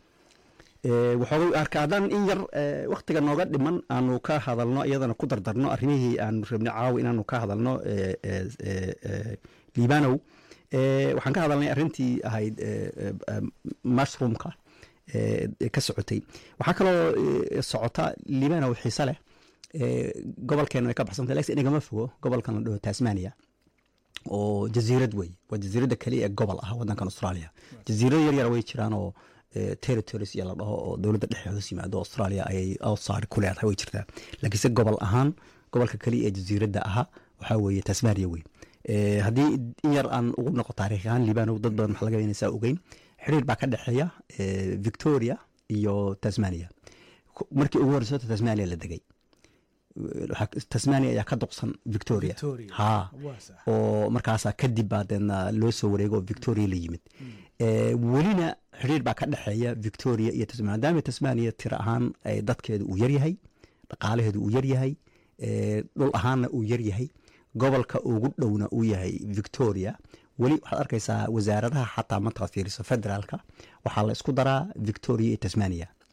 Eh, waxoogay arka haddaan in yar eh, wakhtiga nooga dhiman aanu ka hadalno iyadana ku dardarno arrimihii aanu rabnay caawa inaanu ka hadalno eh, eh, eh, eh, liibanow Eh, waxaan ka hadalnay arrintii ahayd eh, eh, eh, mushroomka eh, ee ka socotay waxaa kaloo eh, socota liibanow xiise leh eh, gobolkeena way ka baxsantay laakiin inagama fogo gobolkan la dhaho tasmania oo jasiirad wey waa jasiiradda keliya ee gobol ah wadankan australia jasiirado yar yar way jiraan oo eh, territories iyo la dhaho oo dowladda dhexe hoos yimaado australia ayay outside ku leedahay way jirtaa laakiinse gobol ahaan gobolka keliya ee jasiiradda ahaa waxaa weeye tasmania wey Eh, haddii in yar aan ugu noqo taariikh ahaan liibanow dad badan waxaa laga yaaba inaysaa ogeyn xiriir baa ka dhexeeya eh, victoria iyo tasmania Ku- markii ugu horreysay horta tasmania la degay Waxaa- tasmania ayaa ka duqsan victoria Victoria. ha waa sax oo markaasaa kadib baa deedna loo soo wareego oo victoria la yimid Eh, welina xiriir baa ka dhexeeya victoria iyo tasmania maadaama tasmania tiro ahaan ay dadkeedu uu yaryahay dhaqaalaheedu uu yaryahay eh, dhul ahaanna uu yaryahay gobolka ugu dhowna uu yahay victoria weli waxaad arkaysaa wasaaradaha xataa markaad fiiriso federaalka waxaa la isku daraa victoria iyo tasmania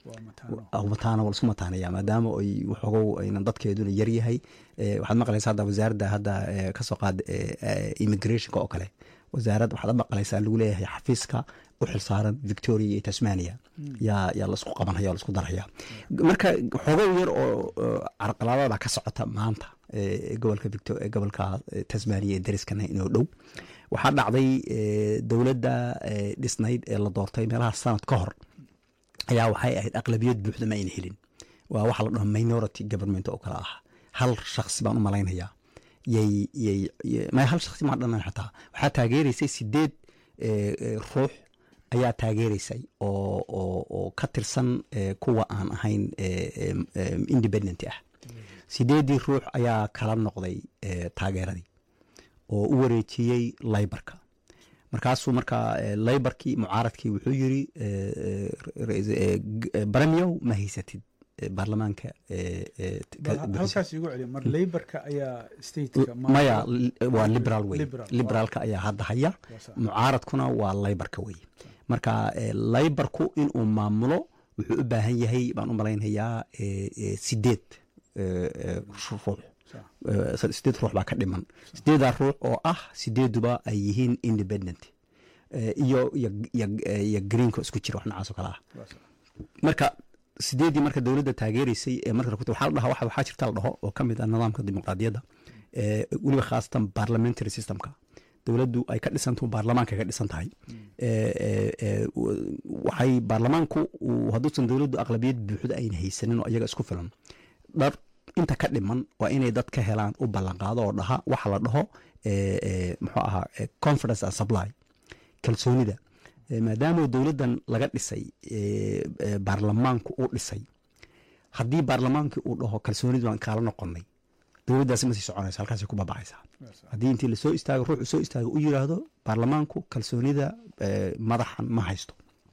waa mataano mataana waa laisku mataanaya maadaama ay waxoogow aynan dadkeeduna yar yahay Eh, waxaad maqlaysaa hadda wasaaradda hadda eh, kasoo qaad eh, eh, immigrationka oo kale wasaarad waxaad maqlaysaa lagu leeyahay xafiiska u xilsaaran victoria iyo tasmania yaa yaa laisku qabanaya oo laisku daraya marka xoogow yar oo oo carqaladada ka socota maanta eh, gobolka victo- eh, gobolka eh, tasmania ee dariskana inoo dhow waxaa dhacday eh, dowladda eh, dhisnayd ee la doortay meelaha sanad ka hor ayaa waxay ahayd aqlabiyad buuxda ma ayna helin waa waxa la dhaho minority government oo kale ah hal shakhsi baan u malaynayaa yay yay y- ma hal shakhsi maa dhanan xataa waxaa taageeraysay sideed eh, eh, ruux ayaa taageeraysay oo oo oo ka tirsan eh, kuwa aan ahayn eh, em, em, independent ah sideedii ruux ayaa kala noqday eh, taageeradii oo u wareejiyey laybarka markaasuu markaa eh, laybarkii mucaaradkii wuxuu yiri eh, eh, ra- eh, g- eh, baramiyow ma haysatid eh, baarlamaanka eh, eh, Bal ka- ha- bixisa. halkaas igu celiya mar laborka ayaa stateka L- maya l- waa liberal wey Liberal, liberaalka ayaa hadda haya Waa sax. mucaaradkuna waa laybarka wey marka eh, laybarku inuu maamulo wuxuu u baahan yahay baan u malaynayaa eh, eh, sideed eh, eh, ruux Sax. Eh, sideed ruux baa ka dhiman sideedaa ruux oo ah sideeduba ay yihiin independent Eh, iyo iyo iyo iyo greenka isku jira wax noocaas oo kale ah Waa sax. marka sideedii marka dowladda taageeraysay ee marka waxaa la dhahaa waxa- waxaa jirta la dhaho oo ka mid ah nidaamka dimuqraadiyadda ee weliba khaasatan parliamentary systemka dowladdu ay ka dhisantahu baarlamaanka ay ka dhisan tahay Ee, ee, ee, w- waxay baarlamaanku uu- hadduusan dowladdu aqlabiyad buuxda ayna haysanin oo iyaga isku filan dhar inta ka dhiman waa inay dad ka helaan u ballanqaado oo dhaha waxa la dhaho ee, ee, muxuu ahaa ee, confidence and supply kalsoonida Eh, maadaama dowladdan laga dhisay eh, eh, baarlamaanku uu dhisay haddii baarlamaankii uu dhaho kalsoonidii baan kaala noqonay dowladdaasi ma sii soconaysa halkaasay ku babacaysaa haddii intii lasoo istaago ruuxu soo istaago u yiraahdo baarlamaanku kalsoonida eh, madaxan ma haysto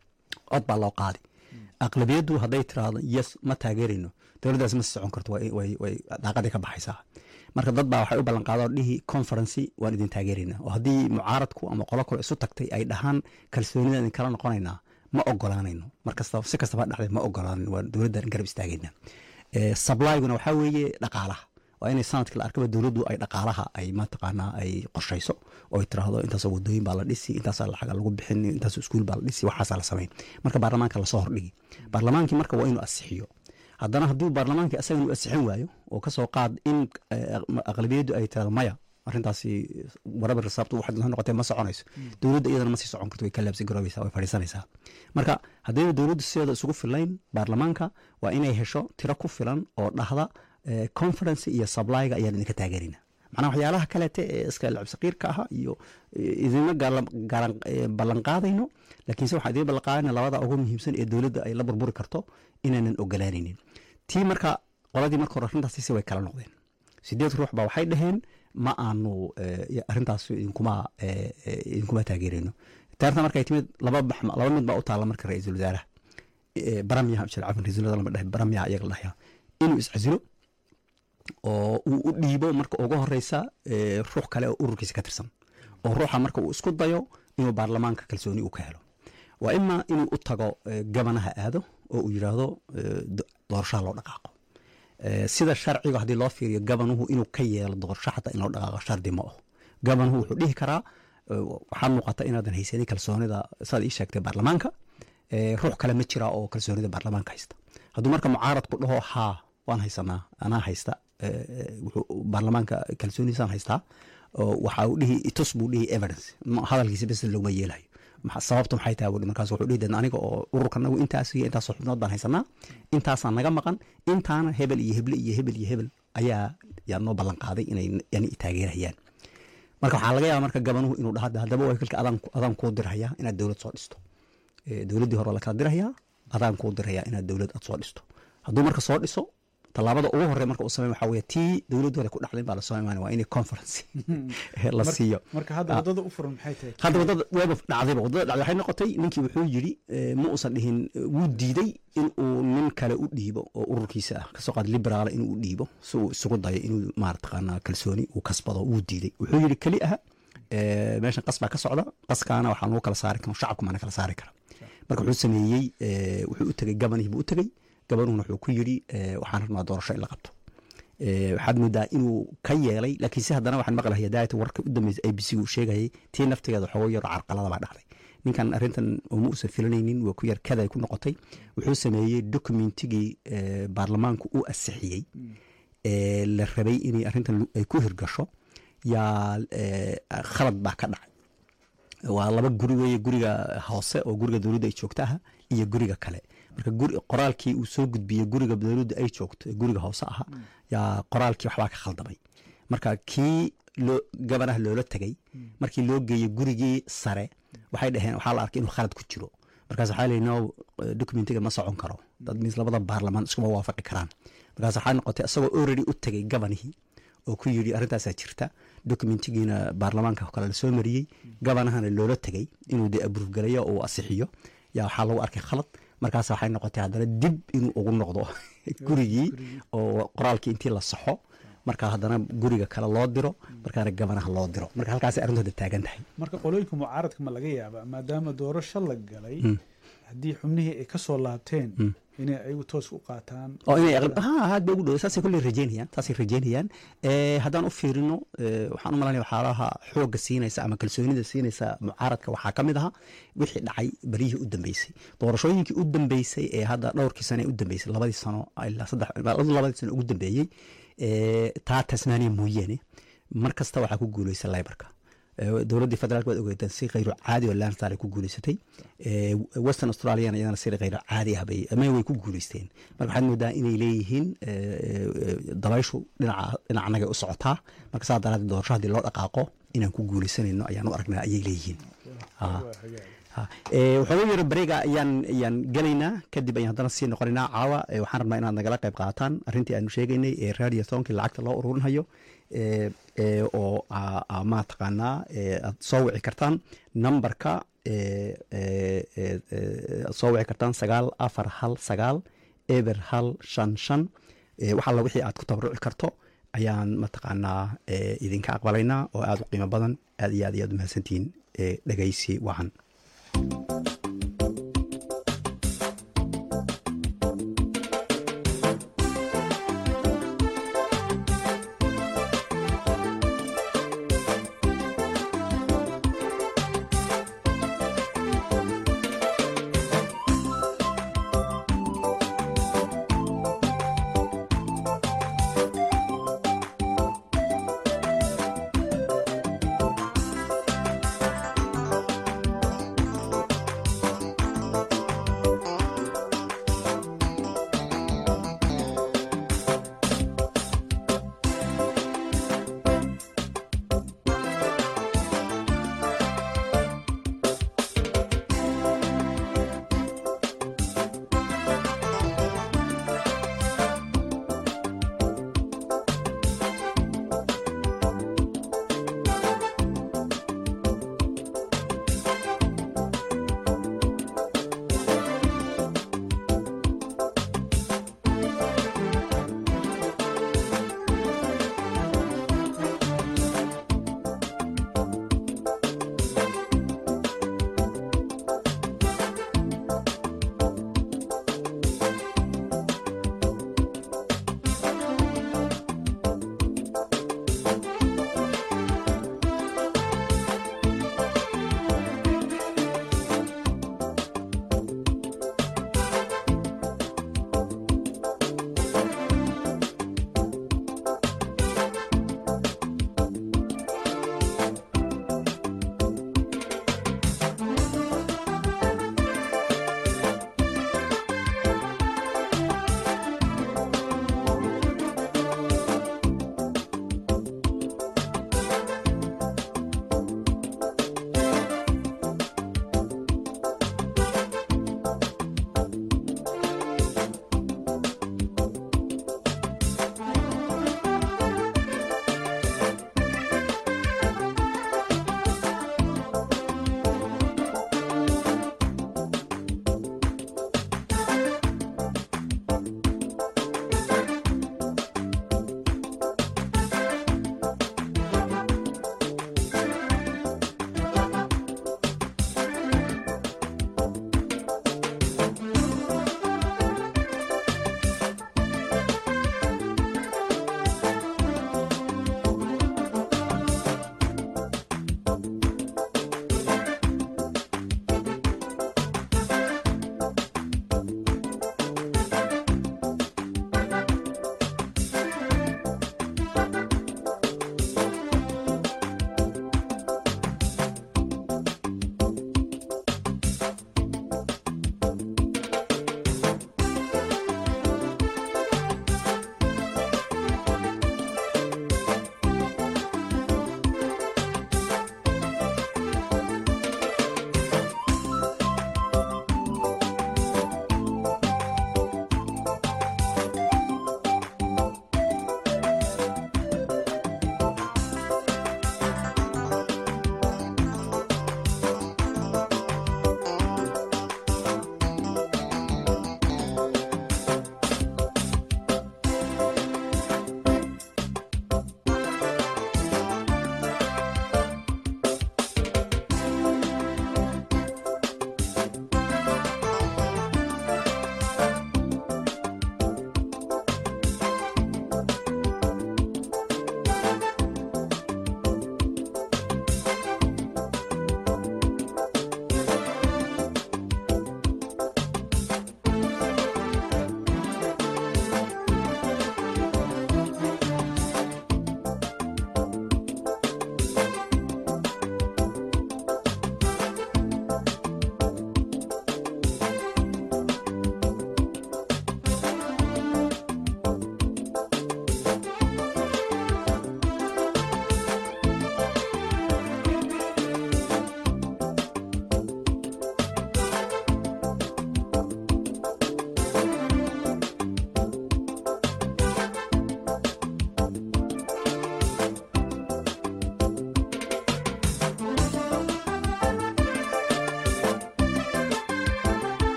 cod baa loo qaadi aqlabiyaddu hadday tiraahdo yes ma taageerayno dowladdaasi ma sii socon karto way- way way daaqadii ka baxaysaa marka dad baa waxay u ballanqaadoo dhihi conferency waan idin taageeraynaa oo haddii mucaaradku ama qolo kale isu tagtay ay dhahaan kalsoonida idin kala noqonaynaa ma ogolaanayno markasta si kastaba ha dhacday ma ogolaanayno waa dowladdan garab istaagaynaa Eh, sublyguna waxaa weeye dhaqaalaha waa inay sanadkii la arkaba dowladdu ay dhaqaalaha ay mataqaanaa ay qorshayso oo ay tiraahdo intaasoo wadooyin baa la dhisi intaasaa lacaga lagu bixin intaasoo iskuul baa la dhisi waxaasaa la samayn marka baarlamaanka lasoo hordhigi baarlamaankii marka waa inuu asixiyo haddana haddii baarlamaankii asaga inuu asixin waayo oo kasoo qaad in eh, aqlabiyaddu ay tirahdo maya arrintaasi warabar risaabtu waxaad la noqotee ma soconayso dowladda iyadana ma sii socon karto way ka laabsi garoobaysaa way fadhiisanaysaa marka haddayna dowladdu sideeda isugu filayn baarlamaanka waa inay hesho tiro ku filan oo dhahda eh, conference iyo sablyga ayaan idinka taageerina macnaha waxyaalaha kaleete ee iska lacab saqiirka aha iyo eh, idinma gaala- gaalan- eh, ballanqaadayno laakiinse waxaa idiin ballanqaadayna labada ugu muhiimsan ee dowladda ay la burburi karto inaanan ogolaanaynin tii marka qoladii marka hore arrintaasi way kala noqdeen sideed ruux baa waxay dhaheen ma aanu eh, arrintaas idinkuma eh, eh, idinkuma taageerayno taarta markay timid laba bax- laba mid baa u taalla marka ra-iisul wasaaraha Eh, baramyaha jir cafan ra-iisul wasaar lama dhahay baramyaha iyaga la dhahaya inuu iscasilo oo uu u dhiibo marka ugu horeysa eh, ruux kale oo ururkiisa ka tirsan oo ruuxa marka uu isku dayo inuu baarlamaanka kalsooni uu ka helo waa ima inuu u tago eh, gabanaha aado oo uu yidhaahdo eh, do- doorashaha loo dhaqaaqo Eh, sida sharciga haddii loo fiiriyo gabanuhu inuu ka yeelo doorasho xataa in loo dhaqaaqo shardi ma aho gabanuhu wuxuu dhihi karaa eh, waxaa muuqata inaadan haysanin kalsoonida saad ii sheegtay baarlamaanka Eh, ruux kale ma jira oo kalsoonida baarlamaanka haysta hadduu marka mucaaradku dhaho haa waan haysanaa anaa haysta eh, eh, wuxuu baarlamaanka kalsoonidiisaan haystaa oo waxa uu dhihi itus buu dhihi evidence Ma- hadalkiisa bes loguma yeelayo Maxa- sababtu maxay tahay buu dhihi. markaas wuxuu dhihi "Dee aniga oo ururkanagu intaas iyo intaasoo xubnood baan haysanaa intaasaa naga maqan intaana hebel iyo heble iyo hebel iyo hebel ayaa yaa noo ballan qaaday inay yani taageerayaan marka waxaa laga yaaba marka gabanuhu inuu dhaha "Dee haddaba wakiilka adaan adaan kuu dirhayaa inaad dowlad soo dhisto Eh, dowladdii hore waa la kala dirayaa adaan kuu dirayaa inaad dowlad aad soo dhisto hadduu marka soo dhiso tallaabada ugu horey marka uu samey waxaa weye tii dowladdu hore ku dhacday baa lasoo imaanaya waa inay conference la Mar- siiyo marka hadda Ah. wadada u furan maxay tahay hadda wadada weeba dhacdayba wadada dhacday waxay noqotay ninkii wuxuu yidhi eh, ma uusan dhihin eh, wuu diiday in uu nin kale u dhiibo oo ururkiisa ah kasoo qaad liberaala inuu u dhiibo si uu isugu dayo inuu maarataqaanaa kalsooni uu kasbado wuu diiday wuxuu yidhi keli ah eh, meeshan qas baa ka socda qaskaana waxaa lagu kala saari kara shacabku maana kala saari kara marka wuxuu sameeyey eh, wuxuu u tegey gabanihii buu u tegey gabanuhuna wuxuu ku yidhi eh, waxaan rabnaa doorasho in la qabto Eh, waxaad moodaa inuu ka yeelay laakiin si haddana waxaan maqlahay daayata warka u dambeysay a b c uu sheegayay tii naftigeeda xogo yaro carqalada baa dhacday ninkan arrintan uma uusan filanaynin waa ku yar kaday ku noqotay wuxuu sameeyey dokumentigii eh, baarlamaanku uu asixiyey ee la rabay inay arrintan lu- ay ku hirgasho yaa eh, khalad baa ka dhacay waa laba guri weeye guriga hoose oo guriga dowladda ay joogta aha iyo guriga kale marka guri qoraalkii uu soo gudbiyey guriga dowladda ay joogto ee guriga hoose aha yaa qoraalkii waxbaa ka khaldamay marka kii loo gabanaha loola tegey markii loo geeyey gurigii sare waxay dhaheen waxaa la arkay inuu khalad ku jiro markaas waxaa leeyihi no eh, documentiga ma socon karo dad mis labada baarlamaan iskuma waafaqi karaan markaas waxaa noqotay isagoo already u tegey gabanihii oo ku yidhi arrintaasaa jirta documentigiina baarlamaanka kale lasoo mariyey gabanahana loola tegey inuu dee abruuf galayo oo uu asixiyo yaa waxaa lagu arkay khalad markaas waxay noqotay haddana dib inuu ugu noqdo gurigii oo qoraalkii intii la saxo marka haddana guriga kale loo diro markaana gabanaha loo diro marka halkaasay arrintu hadda taagan tahay marka qolooyinka mucaaradka ma laga yaabaa maadaama doorasho la galay haddii xubnihii ay ka soo laabteen inay ayagu toos u qaataan oo inay aqli- ha aad bay ugu dhow saasay kulley rajeynayaan saasay rajeynayaan Eh, haddaan u fiirino eh, waxaan u malanaya waxyaalaha xoogga siinaysa ama kalsoonida siinaysa mucaaradka waxaa ka mid aha wixii dhacay beryihii u dambeysay doorashooyinkii u dambeysay ee hadda dhowrkii sane u dambeysay labadii sano ilaa saddex labadii sano ugu dambeeyey eh, taa tasmaaniya mooyaane mar kasta waxaa ku guuleysa laybarka Eh, dowladdii federaalk waad ogeetaan si khayro caadi oo lanstar ay ku guuleysatay Eh, western australiana iyadana si khayro caadi ah bay ama way ku guuleysteen marka waxaad moodaa inay leeyihiin eh, eh, dabayshu dhinaca dhinacnagay u socotaa marka saa daraaddeed doorasho haddii loo dhaqaaqo inaan ku guuleysanayno ayaan u aragnaa ayay leeyihiin Ah. Ha. Eh, waxooga yaro bareega ayaan ayaan gelaynaa kadib ayaan haddana sii noqonaynaa caawa Eh, waxaan rabnaa inaad nagala qayb qaataan arrintii aanu sheegaynay ee radio tonkii lacagta loo ururinhayo eh, eh, oo aa- aa mataqaanaa eh, aad soo wici kartaan nambarka eh, eh, eh, eh, aad soo wici kartaan sagaal afar hal sagaal eber hal shan shan Eh, wax alla wixii aad ku tabaruci karto ayaan mataqaanaa eh, idinka aqbalaynaa oo aad u qiimo badan aad iyo aad iyo aad u mahadsantihiin eh, dhegaysi wacan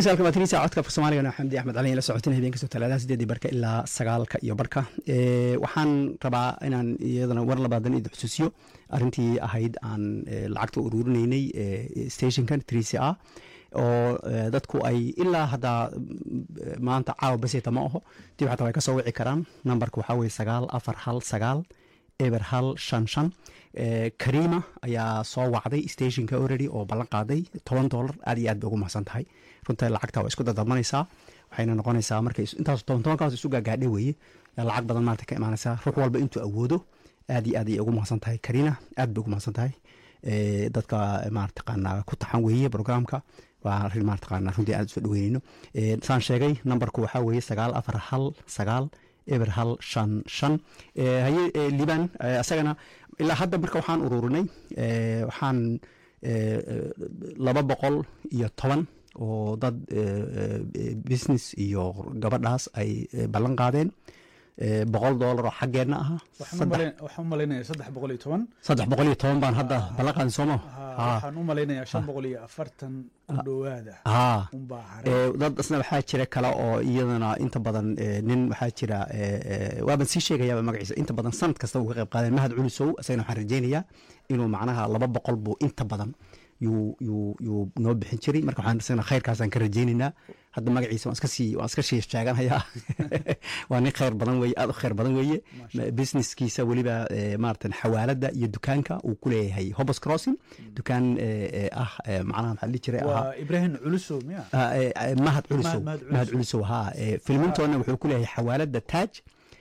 dhegeystayaal waa tinisa codka afka soomaaliga xamdi axmed cali la socotin habeen kastoo talaadaha sideedii barka ilaa sagaalka iyo barka Eh, waxaan rabaa inaan iyadana war labaadan idin xusuusiyo arrintii ahayd aan eh, lacagta uruurinaynay eh, stationkan trc a oo eh, dadku ay ilaa hadda mm, maanta caawa baseta ma aho dib xataa way ka soo wici karaan nambarka waxaa weye sagaal afar hal sagaal eber hal shan shan Eh, karima ayaa soo wacday stationka already oo ballan qaaday toban dollar aad iyo aad bay ugu mahadsan tahay runta lacagta waa isku dadabmanaysaa waxayna noqonaysaa markay is- intaas toban tobankaas isu gaagaadhe weeye yaa lacag badan maarata ka imaanaysaa ruux walba intuu awoodo aad iyo aad ayay ugu mahadsan tahay karina aad bay ugu mahadsan tahay Eh, dadka maartaqaana ku taxan weeye programka waa arrin maartaqaana runtii aad usoo dhaweyneyno Eh, saan sheegay nambarku waxaa weeye sagaal afar hal sagaal eber hal shan shan Eh, haye eh, liban eh, asagana ilaa hadda marka waxaan ururinay eh, waxaan eh, eh, laba boqol iyo toban oo dad eh, eh, business iyo gabadhaas ay eh, ballan qaadeen eh, boqol dollar oo xaggeenna aha waxaan u saddex malayn- waxaan u malaynayaa saddex boqol iyo toban saddex boqol iyo toban baan hadda ballan qaadin sooma Ha, waxaan u malaynayaa shan boqol iyo afartan ku dhowaada haa unbaa haray Eh, dad isna waxaa jira kale oo iyadana inta badan eh, nin waxaa jira eh, eh, waaban sii sheegayaaba magaciisa inta badan sanad kasta uu ka qayb qaadeen mahad culusow isagana waxaan rajeynayaa inuu macnaha laba boqol buu inta badan yuu yuu yuu noo bixin jiray marka waxaan isagana khayrkaasaan ka rajeynaynaa hadda magaciisa waan iska sii waan iska sii sheeganayaa waa nin khayr badan weeye aad u khayr badan weeye businesskiisa weliba eh, maaratan xawaalada iyo dukaanka uu ku leeyahay hobos crossing dukaan eh, eh, ah eh, macnaha maxaa la dhihi jiray ahaa waa ibraahim culusow miya Ah, eh, eh, mahad culisow Mahad- Mahad mahad Culisow. culisow ha eh, filmintoona wuxuu ku leeyahay xawaalada taaj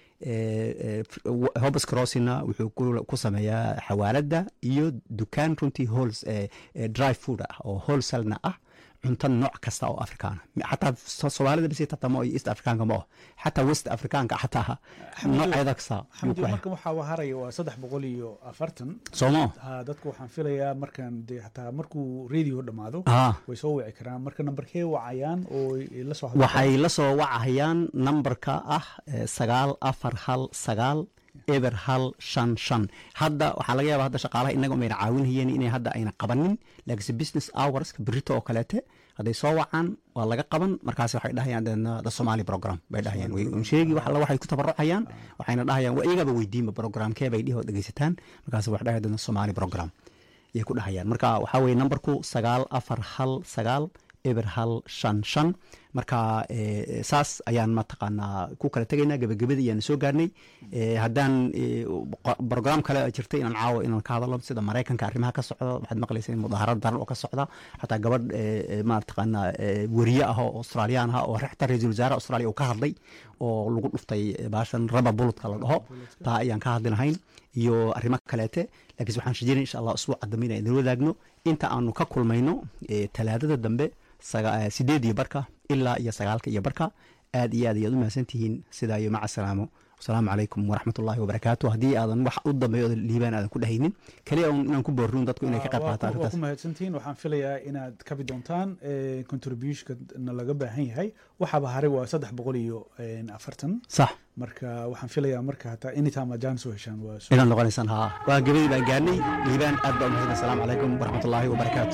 hobes crossina wuxuu ku- ku sameeyaa xawaalada iyo dukaan runtii hols dry food ah oo wholesalena ah cunto nooc kasta oo afrikaana xataa so- soomaalida bisi tatamo iyo east afrikaanka ma oh xataa west afrikaanka xataa nooceeda kasta yuu xamdi ku hay marka waxaa haraya waa saddex boqol iyo afartan soomo ha dadku waxaan filayaa markaan dee xataa markuu radio dhammaado ah way soo wici karaan marka nambarkee wacayaan oo ay la soo hadli waxay la soo wacahayaan nambarka ah eh, sagaal afar hal sagaal eber hal shan shan hadda waxaa laga yaaba hadda shaqaalaha inaga umayna caawinhayeen inay hadda ayna qabanin laakiinse business hours berito oo kaleete hadday soo wacaan waa laga qaban markaas waxay dhahayaan deedna the somali program bay dhahayaan way un sheegi wax alla waxay ku tabarucayaan waxayna dhahayaan waa iyagaba weydiinba programkee bay dhihi oo dhegeysataan markaas waxay dhahayaan deedna somali program ayay ku dhahayaan marka waxaa weye nambarku sagaal afar hal sagaal eber hal shan shan marka eh, saas ayaan mataqaanaa ku kala tegaynaa gebagabadii ayaan soo gaarnay Eh, haddaan eh, qo- program kale oo jirta inaan caawo inaan ka hadalo sida maraykanka arrimaha ka socda waxaad maqlaysa in mudaharad daran oo ka socda xataa gabadh eh, eh, maataqaanaa eh, weriye ah oo australiyaan ah oo xataa ra-iisul wasaare australia uu ka hadlay oo lagu dhuftay eh, baashan raba bulutka la dhaho taa ayaan ka hadli lahayn iyo arrimo kaleete laakiin waxaan rajeynaya insha allah usbuuca dambe inaan idin wadaagno inta aanu ka kulmayno eh, talaadada dambe saga- eh, sideed iyo barka ilaa iyo sagaalka iyo barka aad iyo aad ayaad u mahadsantihiin sidaa iyo maca salaamo wasalaamu calaykum waraxmatullaahi wabarakaatu haddii aadan wax u dambeeyo oo liibaan aadan ku dhehaynin kaliya un inaan ku boorrin dadku inay ka qayb waa qaataan ku- waa arrintaas ku mahadsantihiin waxaan filayaa inaad kabi doontaan contributionkana laga baahan yahay waxaaba haray waa saddex boqol iyo een, afartan sax marka waxaan filayaa marka hataa anytime aad jaan soo heshaan waa soo inaad noqonaysaan haa waa gebadii baan gaarnay liibaan aad baa u mahadsan asalaamu calaykum waraxmatullaahi wabarakaatu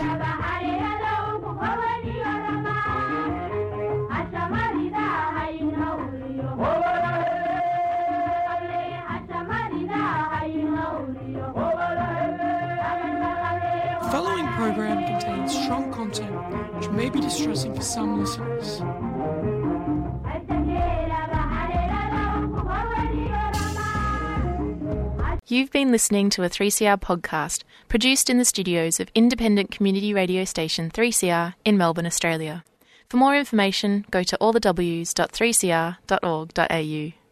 The following program contains strong content which may be distressing for some listeners. You've been listening to a 3CR podcast produced in the studios of independent community radio station 3CR in Melbourne, Australia. For more information, go to allthews.3cr.org.au.